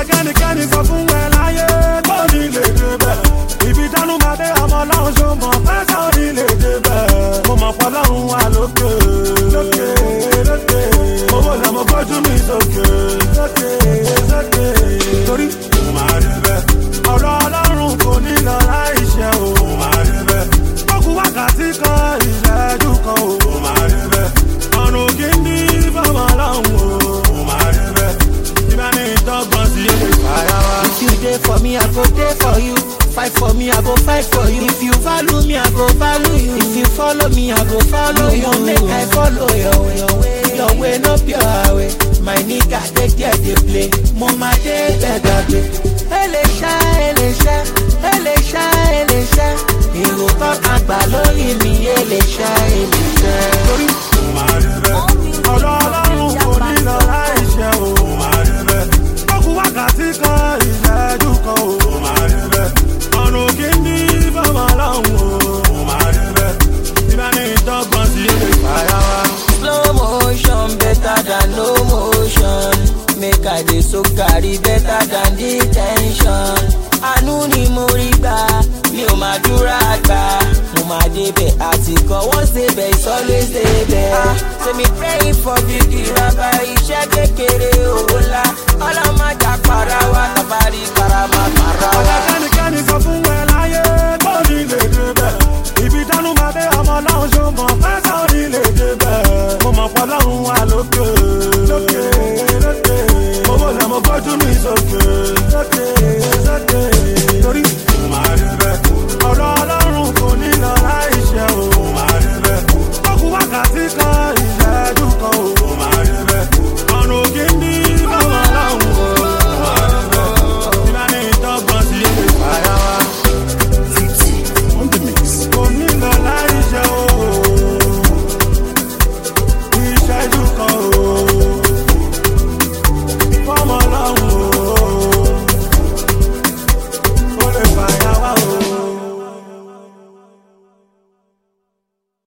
kẹ́nikẹ́ni sọ fún ẹ láyé kó ní lè débẹ̀. Ibi dánú máa dé ọmọ ọlọ́run ṣó mọ̀ pẹ́sẹ̀ ò ní lè débẹ̀. Mo mọ̀ pọ̀ lọ́run wà lókè. Lókè lókè. Owó lẹ̀ mo gbójú mi sókè. Sókè sókè. Torí mo máa débẹ̀. Ọ̀rọ̀ ọlọ́run kò ní lọ láì ṣe o. Mo máa débẹ̀. Kókù wákàtí kan ìṣẹ́jú kan o. Mo máa débẹ̀. Ọ̀run kì í ní fọmọ ọlọ́run o. Mo máa débẹ̀. Ibẹ̀ ni ìtọ́gbọ̀n sí èdè fàyà wa. If you dey for me, I go dey for you. Fight for me, I go fight for you. If you value me, I go value you. If you follow me, I go follow you. Make I follow your way. Your way, your way no be your way. My nigga, they get the play. Mo ma dey better day. Eléṣà, eléṣà, eléṣà, eléṣà. Èrò kan àgbà lórí mi, eléṣà, eléṣà. torí mo máa débẹ̀. ọ̀rọ̀ ọlọ́run kò ní lọ láì ṣe o. mo máa débẹ̀. kókù wákàtí kan ìṣẹ́jú kan o. mo máa débẹ̀. ọ̀run kì í ní fọmọ ọlọ́run o. mo máa débẹ̀. ibẹ̀ ni ìtọ́gbọ̀n sí èdè fàyà wa. Slow motion better than no motion. Make I dey so carry better than detention. Àánú ni mo rí gbà, mi ò máa dúrà gbà. Mo máa débẹ̀ àti kan wọ́n débẹ̀ is always débẹ̀. Ah, Ṣé mi praying for big ìrọ̀bà iṣẹ́ kékeré owó ńlá? Ọlọ́mọjà para wa, tàbárí karama para wa. ọ̀rẹ́ kẹ́nikẹ́ni sọ fún ẹ láyé kó ní lè débẹ̀. ibi dánú máa dé ọmọ ọlọ́run ṣó mọ̀ pẹ́sẹ̀ ò ní lè débẹ̀. mo mọ̀ pọ̀ lọ́run wà lókè. lókè lókè. owó lẹ̀ mo gbójú mi sókè. sókè sókè. torí mo máa débẹ̀.